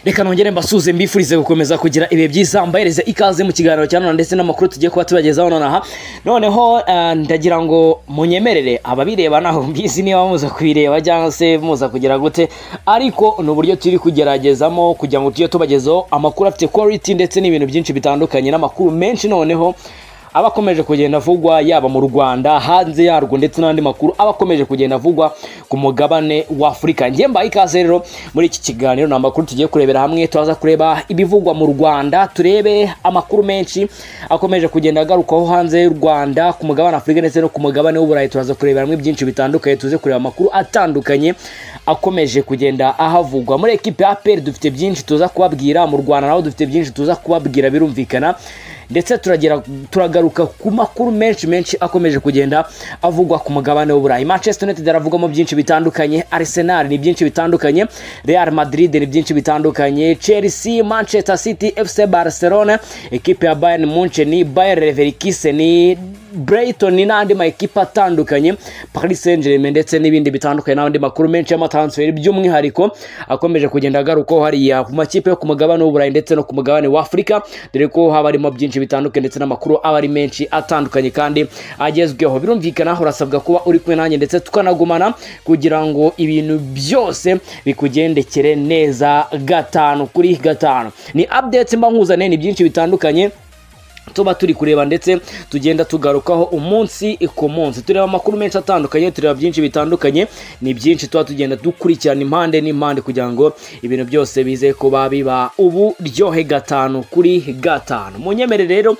reka nongere mbasuze mbifurize gukomeza kugira ibihe byiza mbahereze ikaze mu kiganiro cya none ndetse n'amakuru tugiye kuba tubagezaho nonaha noneho eh, ndagira ngo munyemerere ababireba ntaho mbizi niba muza kubireba cyangwa se muza kugira gute ariko ni uburyo turi kugeragezamo kugira ngo tujye tubagezaho amakuru afite quality ndetse n'ibintu byinshi bitandukanye n'amakuru menshi noneho aba akomeje kugenda avugwa yaba mu rwanda hanze yarwo ndetse n'andi makuru aba akomeje kugenda avugwa ku mugabane wa afurika ngiye mbaye ikaze rero muri iki kiganiro ni amakuru tugiye kurebera hamwe turaza kureba ibivugwa mu rwanda turebe amakuru menshi akomeje kugenda agarukaho hanze y'u rwanda ku mugabane wa afurika ndetse no ku mugabane w'uburayi turaza kurebera hamwe byinshi bitandukanye tuze kureba amakuru atandukanye akomeje kugenda ahavugwa muri ekipe ya aperi dufite byinshi tuza kubabwira mu rwanda naho dufite byinshi tuza kubabwira birumvikana ndetse turagera turagaruka ku makuru menshi menshi akomeje kugenda avugwa ku mugabane w'uburayi manchester united aravugwamo byinshi bitandukanye arsenal ni byinshi bitandukanye real madrid ni byinshi bitandukanye chelsea manchester city fc barcelona ekipe ya bayern munchen bayer leverkusen brighton n'andi ma ekipe atandukanye paris saint germain ndetse n'ibindi bitandukanye n'andi makuru menshi y'amatansiferi by'umwihariko akomeje kugenda agarukaho hariya ku makipe yo ku mugabane w'uburayi ndetse no ku mugabane wa afurika dore ko haba harimo byinshi bitandukanye ndetse n'amakuru aba ari menshi atandukanye kandi agezweho birumvikana urasabwa kuba uri kumwe nanjye ndetse tukanagumana kugira ngo ibintu byose bikugendekere neza gatanu kuri gatanu ni updates mba nkuzaniye ni byinshi bitandukanye tuba turi kureba ndetse tugenda tugarukaho umunsi ku munsi tureba amakuru menshi atandukanye tureba byinshi bitandukanye ni byinshi tuba tugenda dukurikirana impande n'impande kugira ngo ibintu byose bize kuba biba uburyohe gatanu kuri gatanu munyemere rero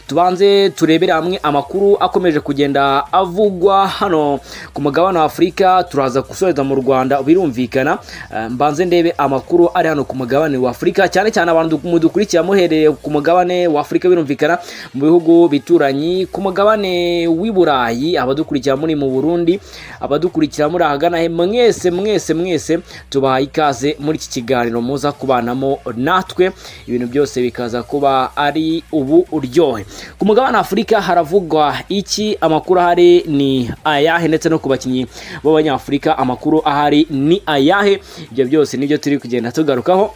tubanze turebere hamwe amakuru akomeje kugenda avugwa hano ku mugabane wa afurika turaza gusoreza mu rwanda birumvikana Eh, mbanze ndebe amakuru ari hano ku mugabane wa afurika cyane cyane abantu du- mudukurikira muhereye ku mugabane wa afurika birumvikana mu bihugu bituranyi ku mugabane w'i burayi abadukurikira muri mu burundi abadukurikira muri ahagana he mwese mwese mwese tubahaye ikaze muri iki kiganiro muza kubanamo natwe ibintu byose bikaza kuba ari ubu uryohe ku mugabane wa afurika haravugwa iki amakuru ahari ni ayahe ndetse no ku bakinnyi b'abanyafurika amakuru ahari ni ayahe ibyo byose nibyo turi kugenda tugarukaho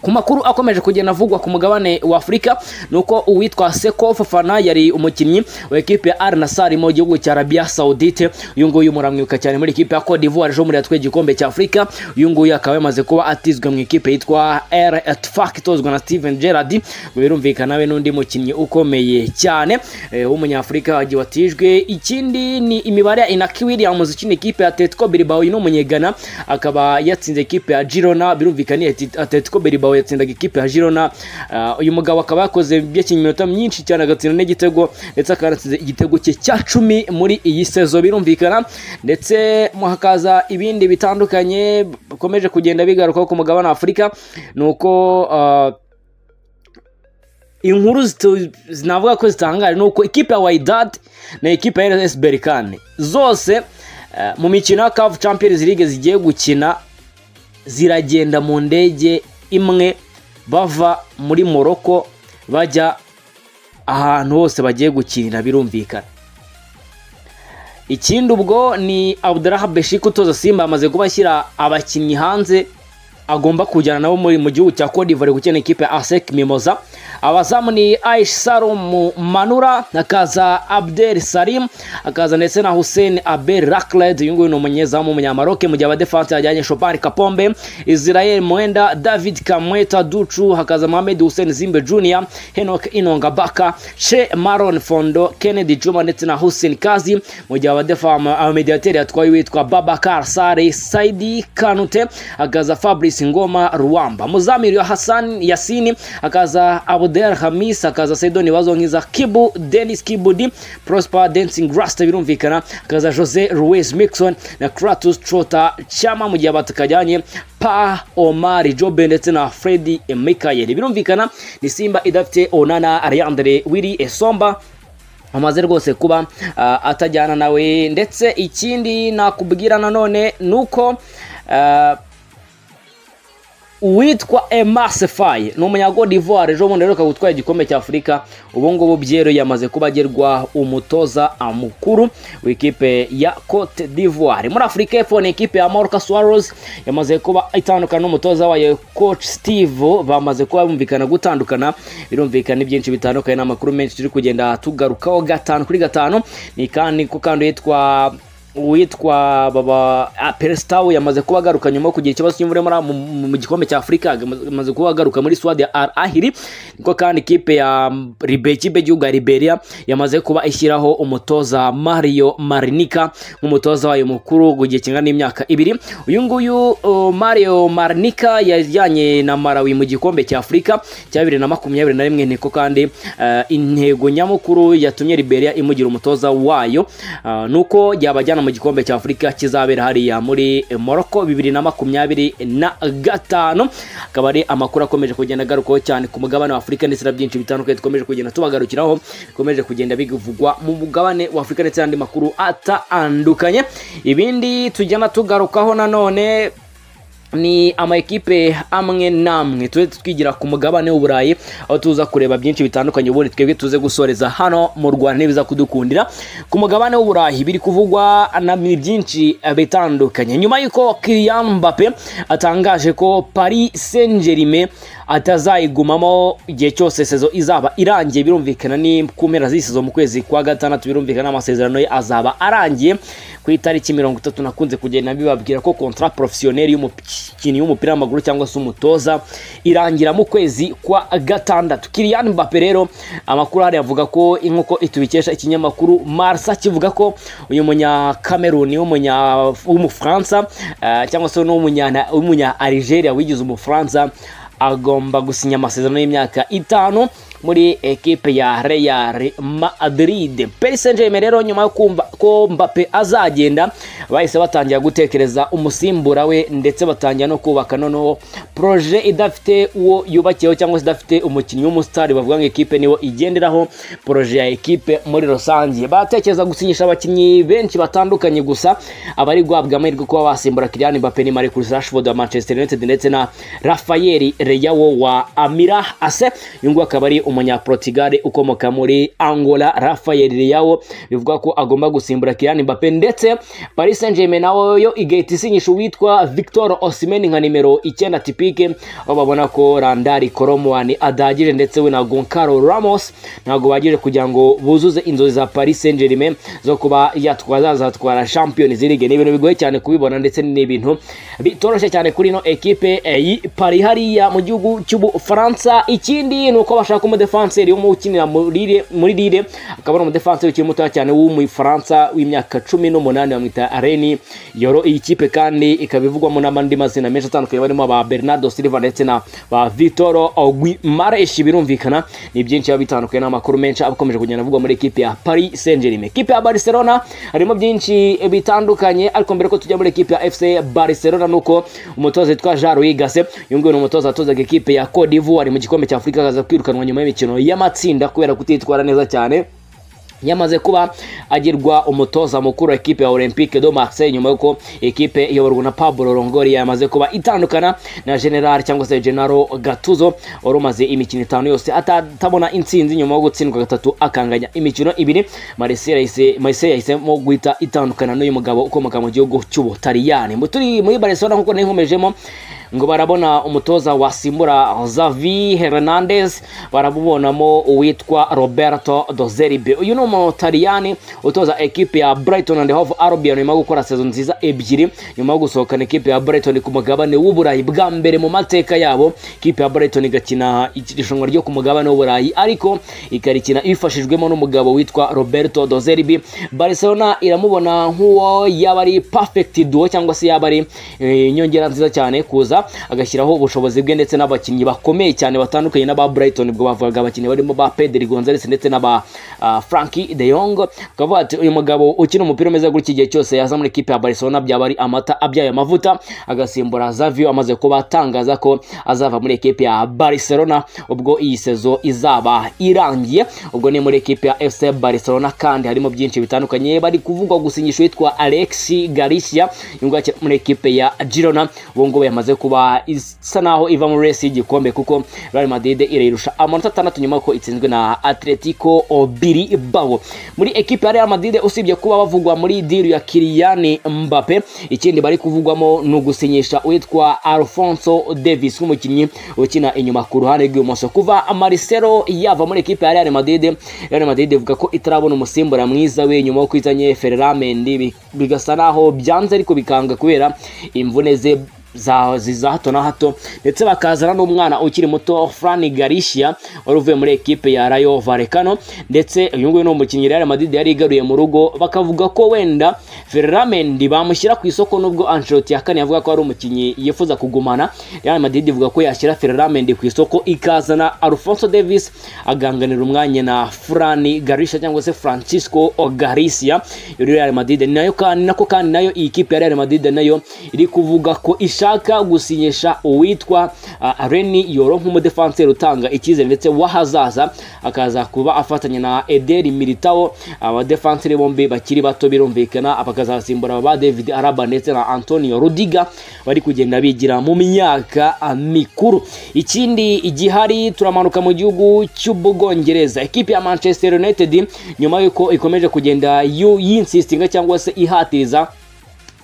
ku makuru akomeje kugenda avugwa ku mugabane wa afurika ni uko uwitwa seko fofana yari umukinnyi wa ekipe ya al nasar mu gihugu cya arabiya saudite uyu nguyu muramwibuka cyane muri ekipe ya cote d'ivoire ejo muri yatwaye igikombe cya afurika uyu nguyu akaba yamaze kuba atizwe mu ikipe yitwa r etfak itozwa na steven gerard birumvikana we n'undi mukinnyi ukomeye cyane eh, w'umunyafurika wagiye watijwe ikindi ni imibare ya inaki williams ukina ikipe ya atletico bilbao uyu ni umunyegana akaba yatsinze ekipe ya girona birumvikana ati- atletico bilbao yatsindaga ikipe ya girona Ah, uyu mugabo akaba yakoze byakinnye iminota myinshi cyane agatsinda n'igitego ndetse akaba yanatsinze igitego cye cya cumi muri iyi sezo birumvikana ndetse mo hakaza ibindi bitandukanye bikomeje kugenda bigarukaho ku mugabane wa afurika ni uko ah, inkuru zitu- navuga ko zitangaje ni uko ikipe ya wydad na ikipe ya rs berikane zose eh, mu mikino ya caf champions league zigiye gukina ziragenda mu ndege imwe bava muri moroko bajya ahantu hose bagiye gukinira birumvikana ikindi ubwo ni abduraha beshik utoza simba amaze kuba ashyira abakinnyi hanze agomba kujyana nabo muri mu gihugu cya Cote d'Ivoire gukina ikipe ya ASEC Mimoza abazamu ni Aish Salum Manura akaza Abdel Salim akaza ndetse na Hussein Abel Rakled uyu nguyu ni umunyezamu w'umunyamaroke mu gihe abadefansi yajyanye Shopari Kapombe Israel Mwenda David Kamweta Ducu hakaza Mohamed Hussein Zimbe Junior Henok Inonga Baka Che Maron Fondo Kennedy Juma ndetse na Hussein Kazi mu gihe abadefamu amamediateri yatwaye uwitwa Babakar Sare Saidi Kanute hakaza Fabrice Ngoma Ruwamba Muzamiri wa Hassan Yasini hakaza Abdel Hamis hakaza Sedoni Bazonkiza Kibu Dennis Kibudi Prosper Dancing Rasta birumvikana hakaza Jose Ruiz Mixon na Kratos Trota Chama mu gihe batakajyanye Pa Omar Jobe ndetse na Freddy Mikayeli birumvikana ni Simba idafite Onana Ariandre Willy Esomba amaze rwose kuba ah, atajyana nawe ndetse ikindi nakubwira nanone ni uko ah, uwitwa Emasefaye ni umunyagodi d'ivoire ejo bundi aheruka gutwara igikombe cy'afurika ubu ngubu byero yamaze kuba agerwa umutoza mukuru w'ikipe ya cote d'ivoire muri afurika y'epfo ni ikipe ya Marca Suarez yamaze kuba itandukana n'umutoza wayo coach steve bamaze kuba bumvikana gutandukana birumvikana ibyinshi bitandukanye n'amakuru menshi turi kugenda tugarukaho gatanu kuri gatanu ni kandi ko kandi yitwa uwitwa baba peresitawu yamaze kuba agaruka nyuma yo kugira ikibazo cy'imvura muri mu- mu mu gikombe cya afurika yamaze kuba agaruka muri suwadi ya al ahiri niko kandi ikipe ya ribe ikipe y'igihugu ya liberia yamaze kuba ishyiraho umutoza mario marinika nk'umutoza wayo mukuru mu gihe kingana n'imyaka ibiri uyu nguyu uh, mario marinika yajyanye na marawi mu gikombe cya afurika cya bibiri na makumyabiri na rimwe niko kandi eh, intego nyamukuru yatumye liberia imugira umutoza wayo eh, ni uko yabajyana mu gikombe cya afurika kizabera hariya muri morocco bibiri na makumyabiri na gatanu akaba ari amakuru akomeje kugenda agarukaho cyane ku mugabane wa afurika ndetse na byinshi bitandukanye dukomeje kugenda tubagarukiraho bikomeje kugenda bivugwa mu mugabane wa afurika ndetse n'andi makuru atandukanye ibindi tugenda tugarukaho nanone ni ama ekipe amwe n'amwe tujye twigira ku mugabane w'uburayi aho tuza kureba byinshi bitandukanye ubundi twebwe tuze gusoreza hano mu rwanda ntibiza kudukundira ku mugabane w'uburayi biri kuvugwa na ni byinshi eh, bitandukanye nyuma y'uko Kylian Mbappe atangaje ko Paris Saint-Germain atazayigumamo igihe cyose sezo izaba irangiye birumvikana ni ku mpera z'iyi sezo mu kwezi kwa gatandatu birumvikana amasezerano ye azaba arangiye ku itariki mirongo itatu nakunze kugenda bibabwira ko kontra porofesiyoneri y'umukinnyi w'umupira w'amaguru cyangwa se umutoza irangira mu kwezi kwa gatandatu Kylian Mbappe rero amakuru hariya avuga ko nk'uko itubikesha ikinyamakuru Marca kivuga ko uyu munyakameruni w'umunya- w'umufaransa eh, cyangwa se n'umunya w'umunya Algeria wigize umufaransa agomba gusinya amasezerano y'imyaka itanu muri ekipe ya Real Madrid. Paris Saint-Germain rero nyuma yo kumva ko Mbappe azagenda bahise batangira gutekereza umusimbura we ndetse batangira no kubaka noneho proje idafite uwo yubakiyeho cyangwa se idafite umukinnyi w'umusitari bavuga ngo ekipe niwo igenderaho proje ya ekipe muri rusange batekereza gusinyisha abakinnyi benshi batandukanye gusa abari guhabwa amahirwe kuba basimbura Kylian Mbappe ni Marcus Rashford wa Manchester United ndetse na Rafael Leao wa Amira Ase uyu nguyu akaba ari umunyaportugal ukomoka muri Angola Rafael Leao bivuga ko agomba gusimbura Kylian Mbappe ndetse Paris Saint-Germain nayo igahita isinyisha uwitwa Victor Osimhen nka nimero icyenda tipike aho babona ko Randari Koromwani adahagije ndetse we na Goncalo Ramos ntabwo bagije kugira ngo buzuze inzozi za Paris Saint-Germain zo kuba yatwaza azatwara Champions League ni ibintu bigoye cyane kubibona ndetse ni ibintu bitoroshye cyane kuri ino ekipe eh, y'i Paris hariya mu gihugu cy'Ubufaransa ikindi ni uko bashaka umudefanseri umwe ukinira muri Lille- muri Lille akaba ari umudefanseri ukiri mutoya cyane w'umufaransa w'imyaka cumi n'umunani bamwita Reni Yoro iyi kipe kandi ikaba ivugwamo n'andi mazina menshi atandukanye barimo ba Bernardo Silva ndetse na ba Vitoro Guimaraes birumvikana ni byinshi biba bitandukanye n'amakuru menshi aba akomeje kugenda avugwa muri ekipe ya Paris Saint-Germain ekipe ya Barcelona harimo byinshi bitandukanye ariko mbere ko tujya muri ekipe ya FC Barcelona nuko umutoza witwa Jean Louis Gasset uyu nguyu ni umutoza watozaga ekipe ya Cote d'Ivoire mu gikombe cya Afurika akaza kwirukanwa nyuma y'imikino y'amatsinda kubera kutitwara neza cyane yamaze kuba agirwa umutoza mukuru wa ekipe ya Olympique de Marseille nyuma yuko ekipe iyoborwa na Pablo Longoria yamaze kuba itandukana na General cyangwa se Gennaro Gattuso wari umaze imikino itanu yose atabona intsinzi nyuma yo gutsindwa gatatu akanganya imikino ibiri Marseille yahise- Marseille yahisemo guhita itandukana n'uyu mugabo ukomoka mu gihugu cy'Ubutaliyani Mu turi muri Barcelona nkuko ninkomejemo ngo barabona umutoza wasimbura Xavi Hernandez barabubonamo uwitwa Roberto Dozerbe uyu ni umutaliyani utoza ekipe ya Brighton and Hove Albion nyuma yo gukora sezo nziza ebyiri nyuma yo gusohokana ekipe ya Brighton ku mugabane w'uburayi bwa mbere mu mateka yabo ikipe ya Brighton igakina irushanwa ryo ku mugabane w'uburayi ariko ikarikina ibifashijwemo n'umugabo witwa Roberto Dozerbi Barcelona iramubona nk'uwo yaba ari perfect duo cyangwa se yaba ari eh, inyongera nziza cyane kuza agashyiraho ubushobozi bwe ndetse n'abakinnyi bakomeye cyane batandukanye n'aba Brighton ubwo bavugaga abakinnyi barimo ba Pedri Gonzalez ndetse n'aba ah, Frankie de Jong akavuga ati uyu mugabo ukina umupira umeze gutya igihe cyose yaza muri ekipe ya Barcelona byaba ari amata abyaye amavuta agasimbura Xavi amaze kuba atangaza ko azava muri ekipe ya Barcelona ubwo iyi sezo izaba irangiye ubwo ni muri ekipe ya FC Barcelona kandi harimo byinshi bitandukanye bari kuvugwa gusinyisha uwitwa Alexi Garcia yunguka muri ekipe ya Girona ubu ngubu yamaze kuba ikaba isa naho iva muri resi y'igikombe kuko Real Madrid irayirusha amanota atandatu nyuma ko itsinzwe na Atletico Bilbao muri ekipe ya Real Madrid usibye kuba bavugwa muri diru ya Kylian Mbappe ikindi bari kuvugwamo ni ugusinyisha uwitwa Alfonso Davis nk'umukinnyi ukina inyuma ku ruhande rw'ibumoso kuva Marcelo yava muri ekipe ya Real Madrid Real Madrid ivuga ko itarabona umusimbura mwiza we nyuma yo kwizanye Ferran Mendy bi- bigasa naho byanze ariko bikanga kubera imvune ze za ziza hato na hato ndetse bakazana n'umwana ukiri muto Fran Garcia wari uvuye muri ekipe ya Rayo Vallecano ndetse uyu nguyu ni umukinnyi Real Madrid yari igaruye mu rugo bakavuga ko wenda Ferran Mendy bamushyira ku isoko nubwo Ancelotti yakane yavuga ko ari umukinnyi yifuza kugumana Real Madrid ivuga ko yashyira Ferran Mendy ku isoko ikazana Alfonso Davis aganganira umwanya na Fran Garcia cyangwa se Francisco Garcia yari Real Madrid ni nayo kandi nako kandi nayo iyi kipe ya Real Madrid nayo iri kuvuga ko ishaka gusinyisha uwitwa uh, Reni Yoro nk'umudefanseri utanga icyizere ndetse w'ahazaza akaza kuba afatanya na Eder Militao abadefanseri bombi bakiri bato birumvikana bakazasimbura ba David Araba ndetse na Antonio Rudiga bari kugenda bigira mu myaka ah, mikuru ikindi igihari turamanuka mu gihugu cy'ubwongereza ekipe ya Manchester United nyuma y'uko ikomeje kugenda yu- yinsistinga cyangwa se ihatiriza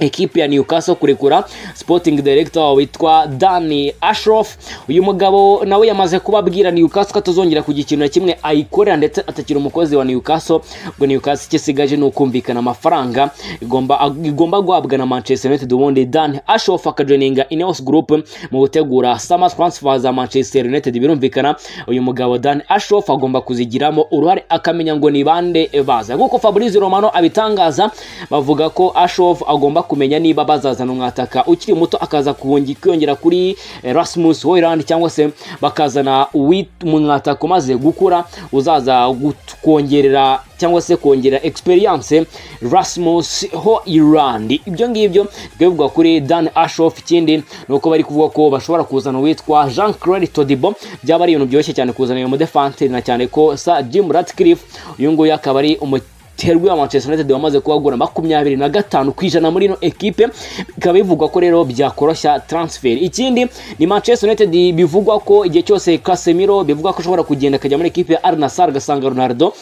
ekipe ya Newcastle kurekura sporting director witwa Danny Ashroff uyu mugabo nawe yamaze kubabwira Newcastle ko atazongera kugira ikintu na kimwe ayikorera ndetse atakiri umukozi wa Newcastle ubwo Newcastle icyo isigaje ni ukumvikana amafaranga igomba ag- igomba guhabwa na Manchester United ubundi Danny Ashroff akajoininga Ineos Group mu gutegura summer transfer za Manchester United birumvikana uyu mugabo Dan Ashroff agomba kuzigiramo uruhare akamenya ngo ni bande baza nk'uko Fabrizio Romano abitangaza bavuga ko Ashroff agomba kumenya niba bazazana umwataka ukiri muto akaza kuhongi- kwiyongera kuri eh, Rasmus Hojlund cyangwa se bakazana uwit- umwataka umaze gukura uzaza gut- kongerera cyangwa se kongera experience Rasmus Hojlund ibyo ngibyo bivugwa kuri Dan Ashroff ikindi ni uko bari kuvuga ko bashobora kuzana uwitwa Jean Claude Todibo byaba ari ibintu byoroshye cyane kuzana uyu mudefanseri na cyane ko Sir Jim Ratcliffe uyu nguyu akaba ari umukinnyi terwi wa Manchester United wamaze kuhagura makumyabiri na gatanu ku ijana muri ino ekipe bikaba bivugwa ko rero byakoroshya transfer ikindi ni Manchester United bivugwa ko igihe cyose Casemiro bivugwa ko ashobora kugenda akajya muri ekipe ya Al Nassr agasanga Ronaldo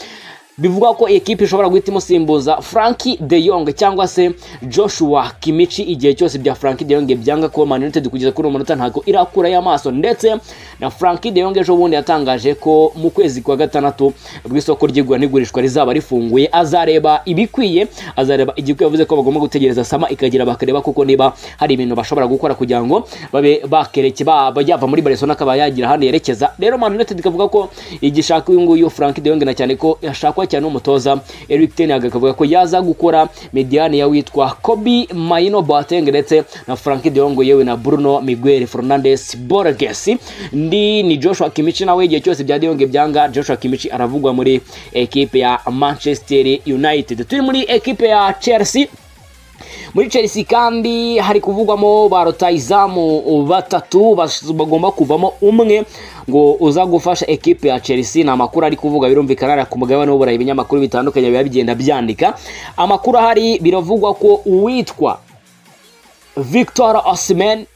bivugwa ko ekipe ishobora guhita imusimbuza Frankie de Jong cyangwa se Joshua Kimichi igihe cyose bya Frankie de Jong byanga kuba Man United kugeza kuri uwo munota ntabwo irakura y'amaso ndetse na Frankie de Jong ejo bundi yatangaje ko mu kwezi kwa gatandatu bw'isoko isoko ry'igura n'igurishwa rizaba rifunguye azareba ibikwiye azareba igikwiye yavuze ko bagomba gutegereza sama ikagira bakareba kuko niba hari ibintu bashobora gukora kugira ngo babe bakereke baba yava muri Barcelona akaba yagira ahandi yerekeza rero Man United ikavuga ko igishaka uyu nguyu Frank de Jong na cyane ko yashakwa cyane n'umutoza Eric Ten Hag akavuga ko yaza gukora mediane ya witwa Kobe Maino Boateng ndetse na Frank de Jong yewe na Bruno Miguel Fernandes Borges ndi ni Joshua Kimmich nawe igihe cyose bya de Jong byanga Joshua Kimmich aravugwa muri ekipe ya Manchester United turi muri ekipe ya Chelsea muri Chelsea kandi hari kuvugwamo ba rutayizamu batatu bas- bagomba kuvamo umwe ngo uza gufasha ekipe ya Chelsea ni amakuru ari kuvuga birumvikana ari ku mugabane w'uburayi ibinyamakuru bitandukanye biba bigenda byandika amakuru ahari biravugwa ko uwitwa Victor Osimhen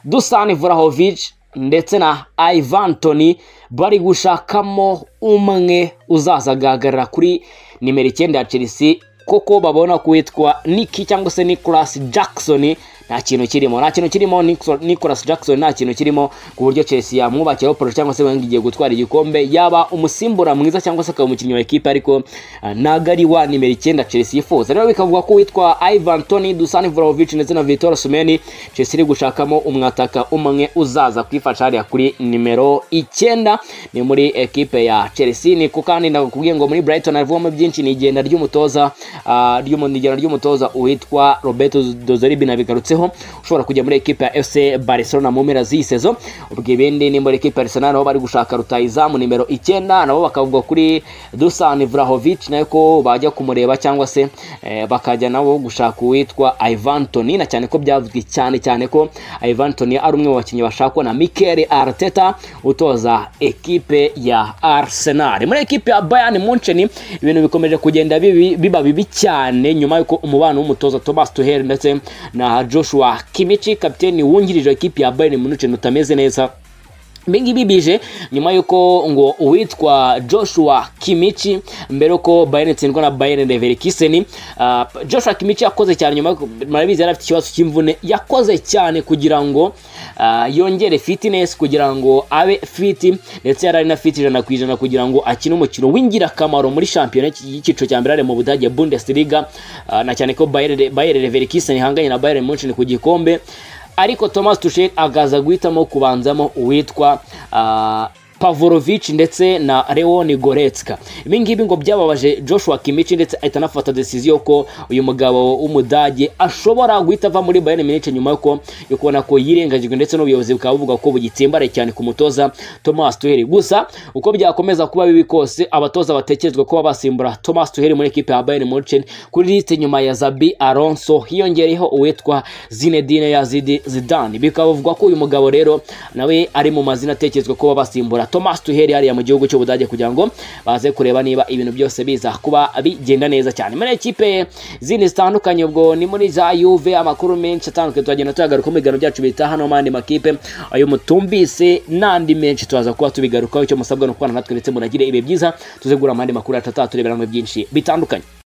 Dusan Vlahovic ndetse na Ivan Toni bari gushakamo umwe uzaza agahagarara kuri nimero icyenda ya Chelsea kuko babona ko witwa Nick cyangwa se Nicholas Jackson nta kintu kirimo nta kintu kirimo Nickso- Nicholas Jackson nta kintu kirimo ku buryo Chelsea yamwubakiraho poro cyangwa se wenda igiye gutwara igikombe yaba umusimbura mwiza cyangwa se akaba umukinnyi wa ekipe ariko ah, ntago ari wa nimero icyenda Chelsea yifuza rero bikavuga ko witwa Ivan Toni Dusan Vlahovic ndetse na Victor Osimhen Chelsea iri gushakamo umwataka umwe uzaza kwifasha hariya kuri nimero icyenda ni muri ekipe ya Chelsea niko kandi nakubwiye ngo muri Brighton havugamo byinshi ni igenda ry'umutoza ah, ry'umu- ni igenda ry'umutoza uwitwa Roberto Dozeribi nabigarutseho ushobora kujya muri ekipe ya FC Barcelona mu mpera z'iyi sezo ubwo ibindi ni muri ekipe ya Arsenal nabo bari gushaka rutayizamu nimero icyenda nabo bakavuga kuri Dusan Vlahovic nayo ko bajya kumureba cyangwa se eh, bakajya nabo gushaka uwitwa Ivan Toni na cyane ko byavuzwe cyane cyane ko Ivan Toni ari umwe mu bakinnyi bashakwa na Mikel Arteta utoza ekipe ya Arsenal muri ekipe ya Bayern Munchen ibintu bikomeje kugenda bibi- biba bibi cyane nyuma y'uko umubano w'umutoza Thomas Tuchel ndetse na Joshua Joshua Kimmich kapiteni wungirije wa kipe ya Bayern Munich utameze neza ibingibi bije nyuma y'uko ngo uwitwa joshua kimichi mbere yuko bayern itsindwa na bayern leverkusen uh, joshua kimichi yakoze cyane nyuma murabizi yari afite ikibazo cy'imvune yakoze cyane kugira ngo uh, yongere fitness kugira ngo abe fit ndetse yari ari na fit ijana ku ijana kugira ngo akine umukino w'ingirakamaro muri shampiyona y'icyiciro cya mbere ari mu budage bundesliga uh, na cyane ko bayern Bayern leverkusen ihanganye na bayern munchen ku gikombe ariko thomas tushel agaza guhitamo kubanzamo uwitwa uh, Pavlovic ndetse na Leon Goretzka ibi ngibi ngo byababaje Joshua Kimmich ndetse ahita anafata decision ko uyu mugabo w'umudage ashobora guhita ava muri Bayern Munich nyuma yuko yo kubona ko yirengagijwe ndetse n'ubuyobozi bukaba buvuga ko bugitsimbaraye cyane ku mutoza Thomas Tuchel gusa uko byakomeza kuba bibi kose abatoza batekerezwa kuba basimbura Thomas Tuchel muri ekipe ya Bayern Munich kuri liste nyuma ya Zabi Alonso hiyongereyeho uwitwa Zinedine Yazid Zidane bikaba bivugwa ko uyu mugabo rero nawe ari mu mazina atekerezwa kuba basimbura Thomas Tuchel hariya mu gihugu cy'Ubudage kugira ngo baze kureba niba ibintu byose biza kuba bigenda neza cyane muri ekipe zindi zitandukanye ubwo ni muri za Juve amakuru menshi atandukanye turagenda tuyagaruka mu biganiro byacu bitaha no mandi makipe ayo mutumbise n'andi menshi tuzaza kuba tubigarukaho icyo musabwa no kubana natwe ndetse munagire ibihe byiza tuze gura amandi makuru atatu turebera mu byinshi bitandukanye